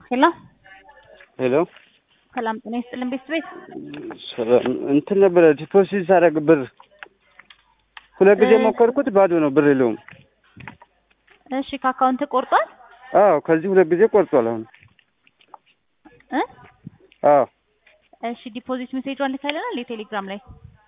ሄሎ ሄሎ ሰላም ጤና ይስጥልን ቤት ቤት ሰላም እንትን ነበረ ዲፖዚት ሳደርግ ብር ሁለት ጊዜ ሞከርኩት፣ ባዶ ነው፣ ብር የለውም። እሺ ከአካውንት ቆርጧል አዎ ከዚህ ሁለት ጊዜ ቆርጧል። አሁን እ አዎ እሺ ዲፖዚት ሜሴጇን ልካለናል የቴሌግራም ላይ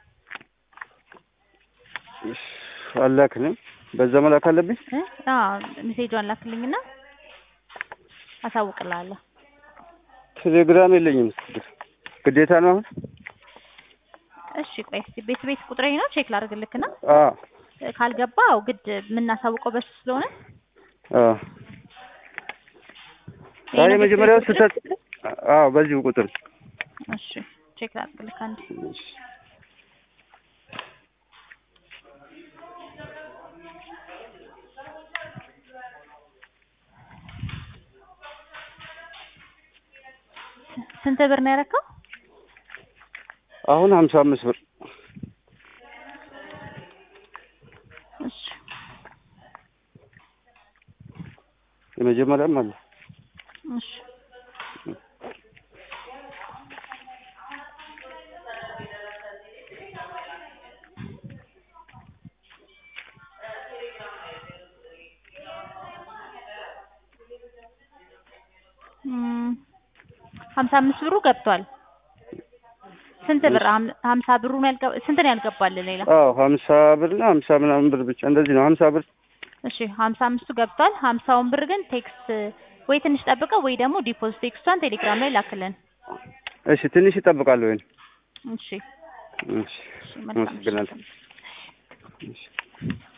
እሺ፣ አላክንም። በዛ መላክ አለብኝ። እ አዎ ሜሴጇን ላክልኝና አሳውቅልሃለሁ። ቴሌግራም የለኝም። ግዴታ ነው አሁን። እሺ ቆይ እስኪ ቤት ቤት ቁጥሬ ነው ቼክ ላድርግልክና አዎ ካልገባ አዎ ግድ የምናሳውቀው በሱ ስለሆነ አዎ ይሄ አይ ነው የመጀመሪያው ቤት ቤት ቁጥር? ስህተት። አዎ በዚሁ ቁጥር እሺ ቼክ ላድርግልክ አንዴ እሺ። ስንት ብር ነው ያረከው? አሁን ሀምሳ አምስት ብር እሺ የመጀመሪያም አለ። እሺ እም፣ ሀምሳ አምስት ብሩ ገብቷል። ስንት ብር? ሀም- ሀምሳ ብሩ ነው ያልገባ ስንት ነው ያልገባል? ሌላ አዎ ሀምሳ ብር እና ሀምሳ ምናምን ብር ብቻ እንደዚህ ነው። ሀምሳ ብር እሺ ሀምሳ አምስቱ ገብቷል። ሀምሳውን ብር ግን ቴክስት ወይ ትንሽ ጠብቀው ወይ ደግሞ ዲፖዚት ቴክስቷን ቴሌግራም ላይ ላክልን። እሺ፣ ትንሽ ይጠብቃሉ ወይ? እሺ እሺ፣ እሺ መልካም አመሰግናለሁ። ምሽት። እሺ